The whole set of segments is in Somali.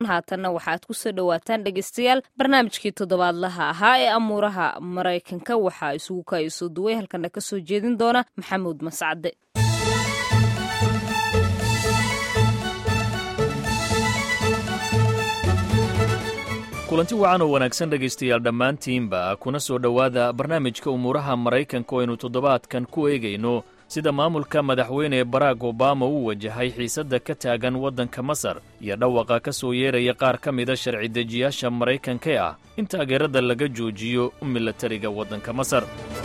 haatanna waxaaad ku soo dhowaataan dhegeystayaal barnaamijkii toddobaadlaha ahaa ee amuuraha maraykanka waxaa isugu kaayasoo duway halkana ka soo jeedin doona maxamuud mascade kulanti wacan oo wanaagsan dhegaystayaal dhammaantiinba kuna soo dhowaada barnaamijka umuuraha maraykanka oo aynu toddobaadkan ku eegayno sida maamulka madaxweyne barack obama uu wajahay xiisadda ka taagan waddanka masar iyo dhawaqa ka soo yeeraya qaar ka mida sharci dejiyaasha maraykanka ee ah in taageerada laga joojiyo milatariga waddanka masar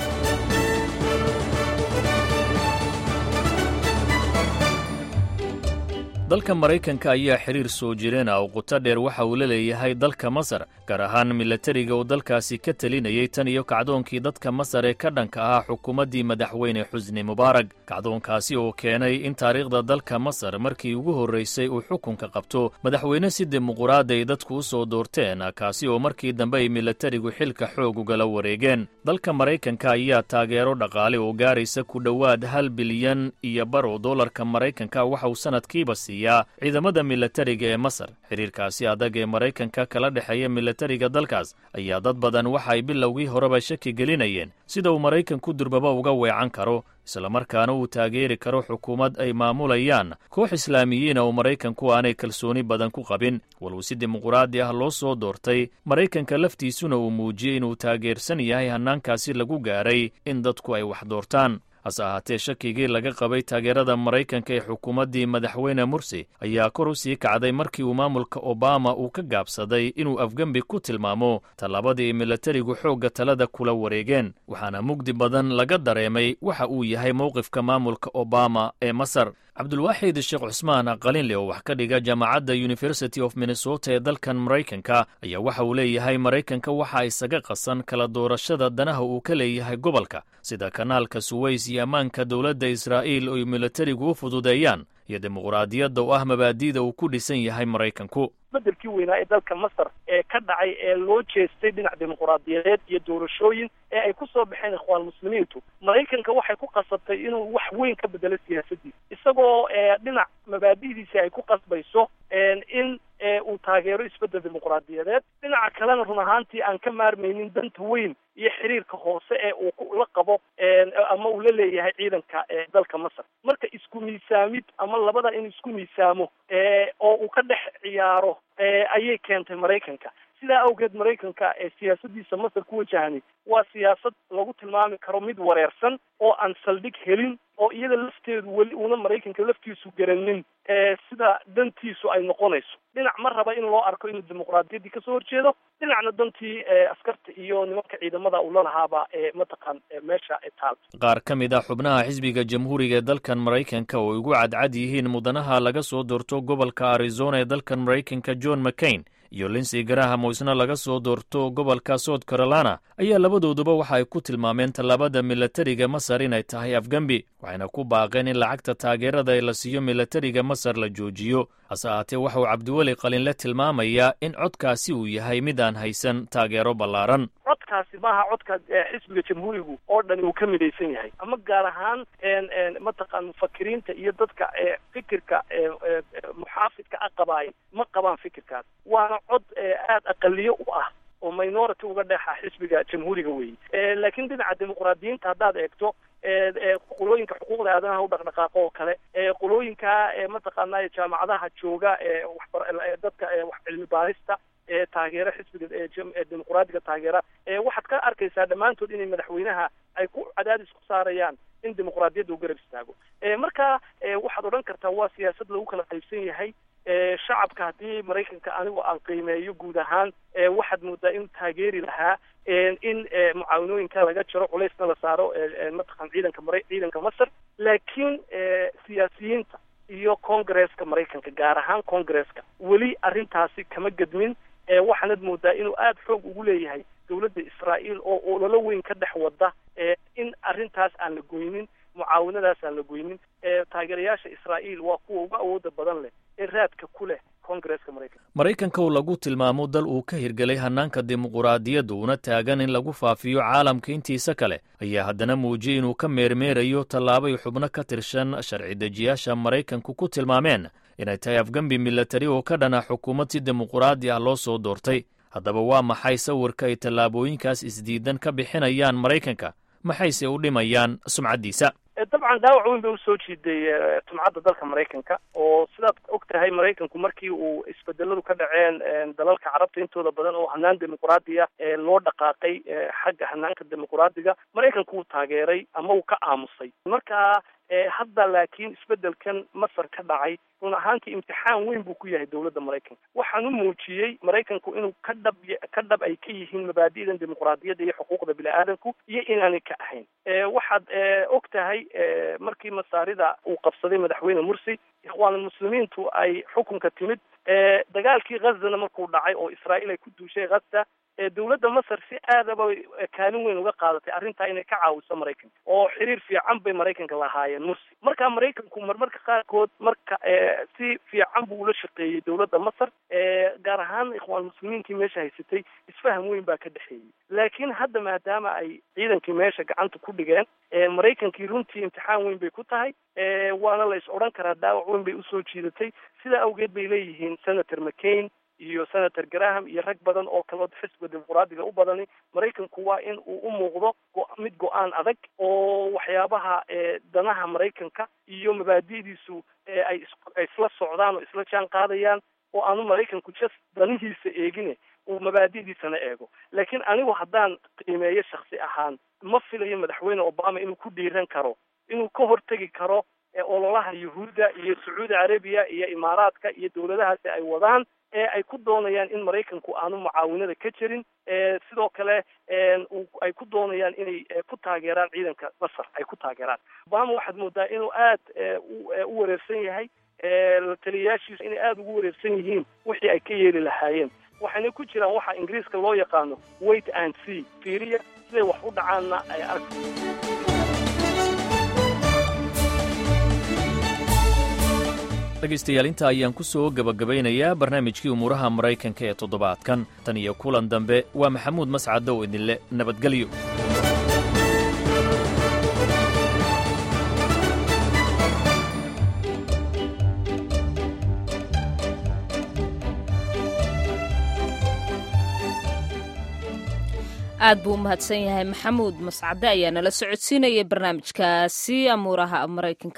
dalka maraykanka ayaa xiriir soo jireen ah oo quto dheer waxa uu la leeyahay dalka masar gaar ahaan milatariga uu dalkaasi ka telinayay tan iyo kacdoonkii dadka masar ee ka dhanka ahaa xukuumaddii madaxweyne xusni mubaarag kacdoonkaasi oo keenay in taariikhda dalka masar markii ugu horraysay uu xukunka qabto madaxweyne si dimuquraad ay dadku u soo doorteen kaasi oo markii dambe ay milatarigu xilka xoog ugala wareegeen dalka maraykanka ayaa taageero dhaqaale oo gaaraysa ku dhowaad hal bilyan iyo bar oo dollarka maraykanka waxa uu sanadkiiba siiyaa ciidamada milatariga ee masar xiriirkaasi adag ee maraykanka kala dhexeeya milatariga dalkaas ayaa dad badan waxa ay bilowgii horeba shaki gelinayeen sida uu maraykanku durbaba uga weecan karo islamarkaana uu taageeri karo xukuumad ay maamulayaan koox islaamiyiina oo maraykanku aanay kalsooni badan ku qabin waluu si dimuquraadi ah loo soo doortay maraykanka laftiisuna uu muujiyey inuu taageersan yahay hannaankaasi lagu gaaray in dadku ay wax doortaan hase ahaatee shakigii laga qabay taageerada maraykanka ee xukuumaddii madaxweyne mursi ayaa kor u sii kacday markii uu maamulka obama uu ka gaabsaday inuu afgembi ku tilmaamo tallaabadii milatarigu xoogga talada kula wareegeen waxaana mugdi badan laga dareemay waxa uu yahay mowqifka maamulka obama ee masar cabdulwaaxid sheekh cusmaan qalinle oo wax ka dhiga jaamacadda university of minnesota ee dalkan maraykanka ayaa waxa uu leeyahay maraykanka waxa isaga qasan kala doorashada danaha uu ka leeyahay gobolka sida kanaalka suweys iyo ammaanka dowladda israa'iil oy milatarigu u fududeeyaan iyo dimuquraadiyadda oo ah mabaadi'da uu ku dhisan yahay maraykanku bedelkii weynaa ee dalka masar ee ka dhacay ee loo jeestay dhinac dimuquraadiyadeed iyo doorashooyin ee ay ku soo baxeen ikhwaan muslimiintu maraykanka waxay ku qasabtay inuu wax weyn ka bedelo siyaasadiisa isagoo dhinac mabaadi'diisi ay ku qasbayso in uu taageero isbedel dimuquraadiyadeed dhinaca kalena run ahaantii aan ka maarmaynin danta weyn iyo xiriirka hoose ee uu la qabo ama uu la leeyahay ciidanka dalka masar marka isku miisaamid ama labada in isku miisaamo oo uu ka dhex ciyaaro ayay keentay maraykanka sidaa awgeed maraykanka ee siyaasadiisa masar ku wajahani waa siyaasad lagu tilmaami karo mid wareersan oo aan saldhig helin oo iyada lafteedu weli uuna maraykanka laftiisu garanin sida dantiisu ay noqonayso dhinac ma raba in loo arko inuu dimuquraadiyaddii kasoo horjeedo dhinacna dantii askarta iyo nimanka ciidamada uu lalahaaba mataqaan meesha taal qaar ka mid ah xubnaha xisbiga jamhuuriga ee dalkan maraykanka oo ay ugu cadcad yihiin mudanaha laga soo doorto gobolka arizona ee dalkan maraykanka john mccain iyo linsey graham oo isna laga soo doorto gobolka south carolina ayaa labadooduba waxa ay ku tilmaameen tallaabada milatariga masar inay tahay afgembi waxayna ku baaqeen in lacagta taageerada ee la siiyo milatariga masar la joojiyo hase ahaatee waxa uu cabdiweli qalinle tilmaamayaa in codkaasi uu yahay mid aan haysan taageero ballaaran codkaasi maaha codka xisbiga jamhuurigu oo dhani uu ka midaysan yahay ama gaar ahaan mataqaan mufakiriinta iyo dadka fikirka muxaafidka a qabaay ma qabaan fikirkaas waana cod aada aqaliyo u ah oo minority uga dheexa xisbiga jamhuuriga weeye laakiin dhinaca dimuquraadiyiinta haddaad eegto qolooyinka xuquuqda aadanaha u dhaqdhaqaaqo oo kale qolooyinka mataqaanay jaamacadaha jooga dadka wax cilmi baarista taageera xisbiga dimuquraadiga taageera waxaad ka arkaysaa dhammaantood inay madaxweynaha ay ku cadaadis ku saarayaan in dimuquraadiyadda u garab istaago marka waxaad odhan kartaa waa siyaasad lagu kala qaybsan yahay shacabka haddii maraykanka anigu aan qiimeeyo guud ahaan waxaad moodaa inuu taageeri lahaa in mucaawanooyinka laga jaro culaysna la saaro mataqan ciidanka mara ciidanka masar laakiin siyaasiyiinta iyo congresska maraykanka gaar ahaan congresska weli arrintaasi kama gedmin waxaanad moodaa inuu aada xoog ugu leeyahay dowladda israa'iil oo ololo weyn ka dhex wada in arrintaas aan la goynin mucaawanadaas aan la goynin taageerayaasha israa'iil waa kuwa uga awooda badan leh ee raadka ku leh kongareska maraykanka maraykanka oo lagu tilmaamo dal uu ka hirgelay hannaanka dimuquraadiyadda una taagan in lagu faafiyo caalamka intiisa kale ayaa haddana muujiyey inuu ka meermeerayo tallaabay xubno ka tirsan sharci dejiyaasha maraykanku ku tilmaameen inay tahay afgembi milatari oo ka dhana xukuumad si dimuquraadi ah loo soo doortay haddaba waa maxay sawirka ay tallaabooyinkaas isdiidan ka bixinayaan maraykanka maxayse u dhimayaan sumcaddiisa dabcan dhaawac weyn bay usoo jiiday sumcadda dalka maraykanka oo sidaad og tahay maraykanku markii uu isbedeladu ka dhaceen dalalka carabta intooda badan oo hanaan dimuquraadiya loo dhaqaaqay xagga hanaanka dimuquraadiga maraykanku wuu taageeray ama uu ka aamusay marka hadda laakiin isbedelkan masar ka dhacay run ahaantii imtixaan weyn buu ku yahay dowladda maraykanka waxaan u muujiyey maraykanku inuu ka dhab ka dhab ay ka yihiin mabaadi'dan dimuquraadiyadda iyo xuquuqda bini-aadamku iyo inaanay ka ahayn waxaad og tahay markii masaarida uu qabsaday madaxweyne mursi ikhwaanulmuslimiintu ay xukunka timid dagaalkii ghazana markuu dhacay oo israa'iil ay ku duushay ghaza dowladda masar si aadaba kaalin weyn uga qaadatay arrintaa inay ka caawiso maraykanka oo xiriir fiican bay maraykanka lahaayeen mursi marka maraykanku marmarka qaarkood marka si fiican buu ula shaqeeyey dowladda masar gaar ahaan ikhwaan muslimiintii meesha haysatay isfaham weyn baa ka dhexeeyey laakiin hadda maadaama ay ciidankii meesha gacanta ku dhigeen maraykankii runtii imtixaan weyn bay ku tahay waana la is odhan karaa dhaawac weyn bay usoo jiidatay sidaa awgeed bay leeyihiin senator mccain iyo senator graham iyo rag badan oo kaloo xisbiga dimuquraadiga u badani maraykanku waa in uu u muuqdo mid go-aan adag oo waxyaabaha danaha maraykanka iyo mabaadi'diisu ay isla socdaan oo isla jaan qaadayaan oo aanu maraykanku just danihiisa eegine uu mabaadi'diisana eego laakiin anigu haddaan qiimeeyo shaksi ahaan ma filayo madaxweyne obama inuu ku dhiiran karo inuu ka hortegi karo ololaha yuhuudda iyo sacuudi carabiya iyo imaaraadka iyo dowladahaasi ay wadaan ee ay ku doonayaan in maraykanku aanu mucaawinada ka jirin sidoo kale ay ku doonayaan inay ku taageeraan ciidanka masar ay ku taageeraan obama waxaad moodaa inuu aad u wareersan yahay taliyayaashiisu inay aada ugu wareersan yihiin wixii ay ka yeeli lahaayeen waxayna ku jiraan waxa ingiriiska loo yaqaano wait and see fiiriya siday wax u dhacaanna ay ark dhegaystayaal inta ayaan ku soo gebagabaynayaa barnaamijkii umuuraha maraykanka ee toddobaadkan tan iyo kulan dambe waa maxamuud mascadow idinle nabadgelyo aad buu u mahadsan yahay maxamuud mascade ayaa nala socodsiinayay barnaamijkaasi amuuraha maraykanka